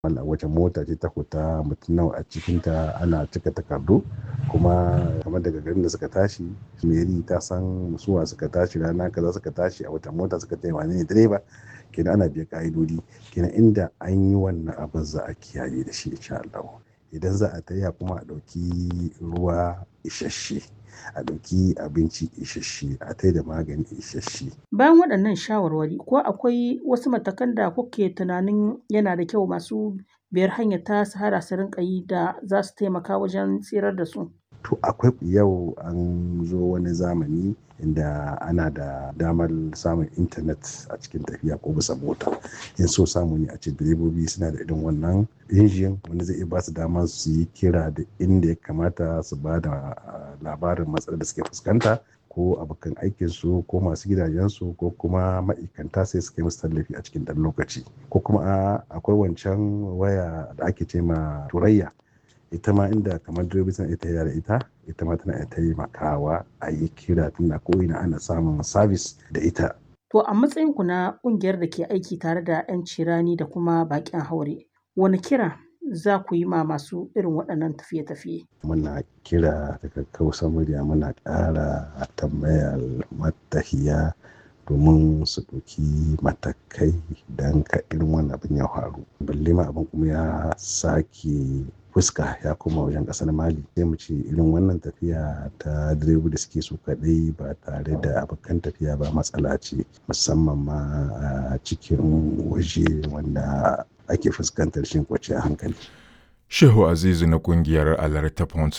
wannan wace mota ce ta fita mutum nawa a cikinta ana cika takardu kuma kamar daga garin da suka tashi meri ta san suwa suka tashi rana kaza suka tashi a wata mota suka tayi wane ne direba kenan ana biyan ka'idodi kenan inda an yi wannan abin za a kiyaye da shi insha Allah idan za a taya kuma a ɗauki ruwa isasshe a ɗauki abinci isasshe a tai da magani isasshe. Bayan waɗannan shawarwari ko akwai wasu matakan da kuke tunanin yana da kyau masu biyar hanyar ta sahara su rinƙa yi da za su taimaka wajen tsirar da su? To akwai yau an zo wani zamani inda ana da damar samun intanet a cikin tafiya ko bisa mota in so samu ne a ce direbobi suna da irin wannan injin wanda zai iya ba su dama su yi kira da inda ya kamata su ba da labarin matsalar da suke fuskanta ko abokan aikinsu ko masu gidajensu ko kuma ma'aikanta sai su kai musu tallafi a cikin ɗan lokaci ko kuma akwai wancan waya da ake ce ma turayya ita ma inda kamar direbobi suna ita da ita ita ma tana taimakawa a yi kira tunda ko ina ana samun sabis da ita. To a matsayinku na ƙungiyar da ke aiki tare da 'yan cirani da kuma baƙin haure, wani kira za ku yi ma masu irin waɗannan tafiye-tafiye? Muna kira daga kausa murya muna ƙara tambayar matahiya domin su ɗauki matakai don ka irin wannan abin ya faru. Balle ma abin kuma ya sake fuska ya koma wajen ƙasar Mali. Sai mu ce irin wannan tafiya ta direbobi da suke su kaɗai ba tare da abokan tafiya ba matsala ce musamman ma a cikin waje wanda ake fuskantar shin kwanciyar hankali. Shehu Azizu na kungiyar Alerta Points